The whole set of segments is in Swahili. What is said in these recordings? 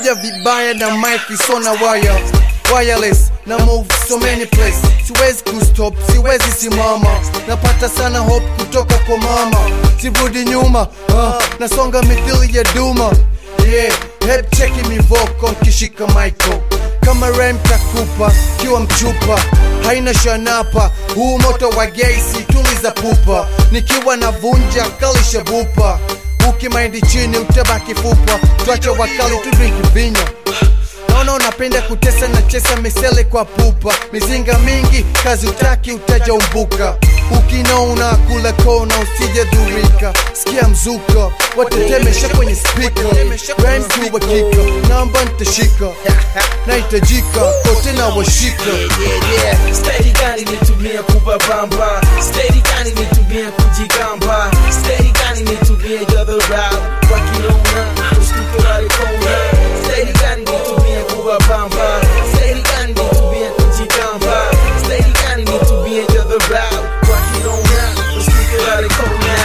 nakuja vibaya na mic sona wire wireless na move so many place siwezi kustop siwezi simama napata sana hope kutoka kwa mama sirudi nyuma uh, nasonga mithili ya duma yeah head cheki mivoko nkishika mico kama rem takupa kiwa mchupa haina shanapa huu moto wa geisi tuliza pupa nikiwa navunja kalisha bupa ukimaindi chini utabaki fupa twacha wakali tudriki vinyo naona unapenda kutesa na chesa misele kwa pupa mizinga mingi kazi utaki utaja umbuka ukinona kula kona usije dhurika sikia mzuka watetemesha kwenye spika rhymekiwakika namba ntashika nahitajika kote na washika yeah, yeah. Steady gani nitumia kubabamba Steady gani nitumia kujigamba Steady gani nitumia jadharau Wakinaona ushtuke walikona Steady gani nitumia kubabamba Steady gani nitumia kujigamba Steady gani nitumia jadharau Wakinaona ushtuke walikona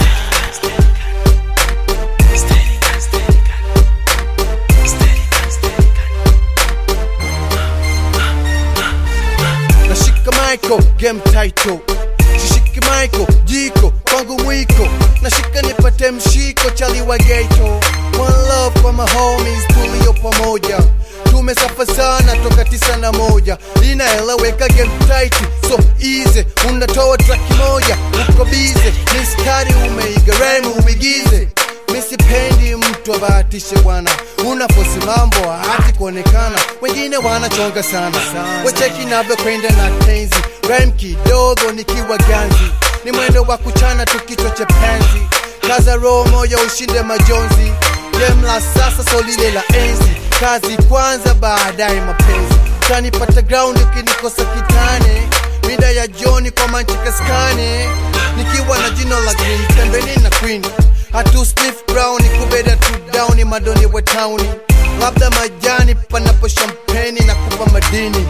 nashika maiko game title shishiki maiko jiko kwangu mwiko nashika nipate mshiko chaliwa geto one love kwa mahomies tulio pamoja tumesafa sana toka tisa na moja inaeleweka game tight so easy unatoa track moja uko bize miskari umeiga rhyme uigize misipendi mtu abahatishe bwana unafosi mambo hati kuonekana wengine wanachonga sana wecheki navyokwenda na tenzi rhyme kidogo nikiwa ganzi ni mwendo wa kuchana tu kichwa cha penzi kaza roho moja ushinde majonzi game la sasa so lile la enzi kazi kwanza baadaye mapenzi tanipata ground ukinikosa kitane mida ya joni kwa manchikaskane nikiwa na jino la green pembeni na queen hatu sniff brown kubeda tu down madoni wa towni labda majani panapo champagne na kupa madini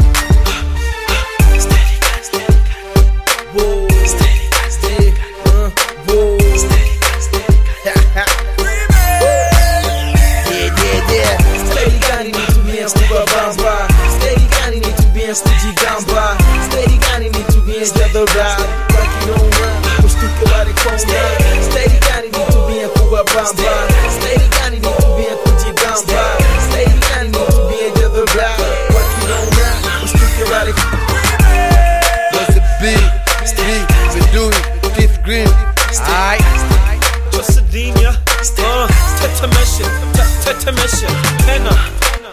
Whoa. Steady, uh, whoa. Yeah, yeah, yeah. Steady gani nitumia kubabamba Steady gani nitumia kujigamba Steady gani nitumia jadharau Wakinona ushtuke walikona Steady gani nitumia kubabamba Steady gani nitumia kujigamba Steady gani nitumia jadharau Wakinona ushtuke walikona was a big street Bedui, teeth green Aight Josadinha, uh, tetemesha, te- tetemesha, pena,